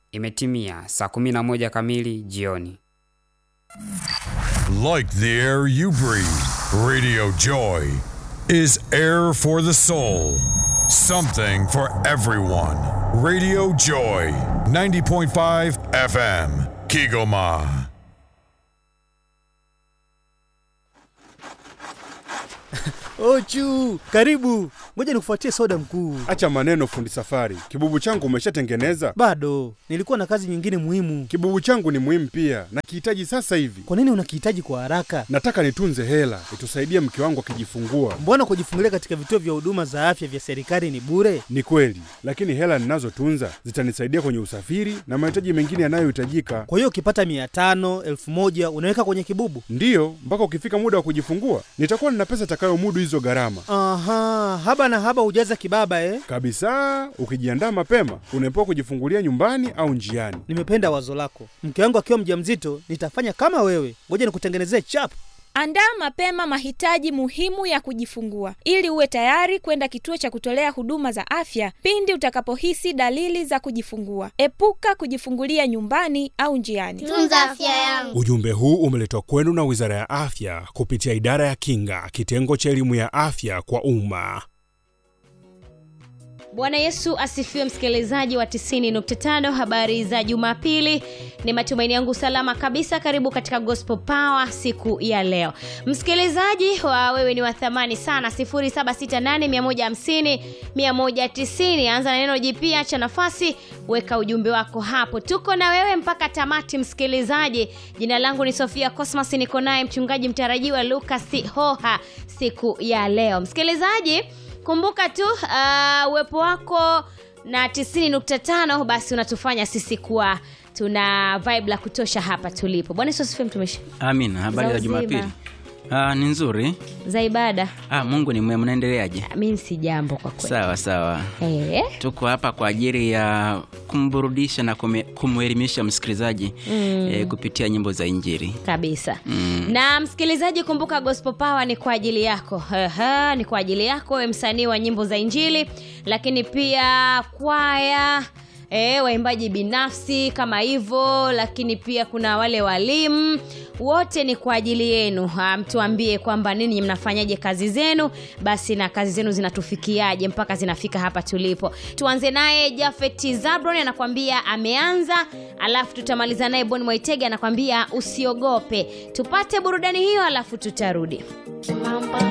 Imetimia saa 11 kamili jioni. Like the air you breathe, Radio Joy is air for the soul. Something for everyone. Radio Joy, 90.5 FM, Kigoma. Ochu, karibu. Ngoja nikufuatie soda mkuu. Acha maneno fundi safari. Kibubu changu umeshatengeneza? Bado nilikuwa na kazi nyingine muhimu. Kibubu changu ni muhimu pia, nakihitaji sasa hivi. Kwa nini unakihitaji kwa haraka? Nataka nitunze hela itusaidie mke wangu akijifungua. Mbona kujifungulia katika vituo vya huduma za afya vya serikali ni bure? Ni kweli, lakini hela ninazotunza zitanisaidia kwenye usafiri na mahitaji mengine yanayohitajika. Kwa hiyo ukipata mia tano elfu moja unaweka kwenye kibubu? Ndiyo, mpaka ukifika muda wa kujifungua nitakuwa nina pesa itakayomudu hizo gharama Aha, haba na haba hujaza kibaba eh? kabisa. Ukijiandaa mapema, unaepuka kujifungulia nyumbani au njiani. Nimependa wazo lako. Mke wangu akiwa mjamzito nitafanya kama wewe. Ngoja nikutengenezee chap. Andaa mapema mahitaji muhimu ya kujifungua ili uwe tayari kwenda kituo cha kutolea huduma za afya pindi utakapohisi dalili za kujifungua. Epuka kujifungulia nyumbani au njiani. Tunza afya yangu. Ujumbe huu umeletwa kwenu na Wizara ya Afya kupitia Idara ya Kinga, kitengo cha elimu ya afya kwa umma. Bwana Yesu asifiwe, msikilizaji wa 90.5 habari za Jumapili. Ni matumaini yangu salama kabisa. Karibu katika Gospel Power siku ya leo, msikilizaji wa wewe ni wa thamani sana. 0768 150 anza na neno jipya, acha nafasi, weka ujumbe wako hapo. Tuko na wewe mpaka tamati, msikilizaji. Jina langu ni Sofia Cosmas, niko naye mchungaji mtarajiwa Lucas Hoha siku ya leo, msikilizaji kumbuka tu uh, uwepo wako na 90.5 basi unatufanya sisi kuwa tuna vibe la kutosha hapa tulipo bwana yesu asifiwe mtumishi Amina, habari Za za uzima. Jumapili. Ah, ni nzuri. za ibada Ah, Mungu ni mwema, mnaendeleaje? mi si jambo kwa kweli Sawa sawa. Eh, Tuko hapa kwa ajili ya kumburudisha na kume- kumwelimisha msikilizaji mm. eh, kupitia nyimbo za Injili. kabisa Mm. na msikilizaji kumbuka gospel power ni kwa ajili yako Aha, ni kwa ajili yako we msanii wa nyimbo za injili lakini pia kwaya E, waimbaji binafsi kama hivyo lakini pia kuna wale walimu wote ni kwa ajili yenu Ah, mtuambie kwamba nini mnafanyaje kazi zenu basi na kazi zenu zinatufikiaje mpaka zinafika hapa tulipo tuanze naye jafet zabron anakwambia ameanza alafu tutamaliza naye bon mwaitege anakwambia usiogope tupate burudani hiyo alafu tutarudi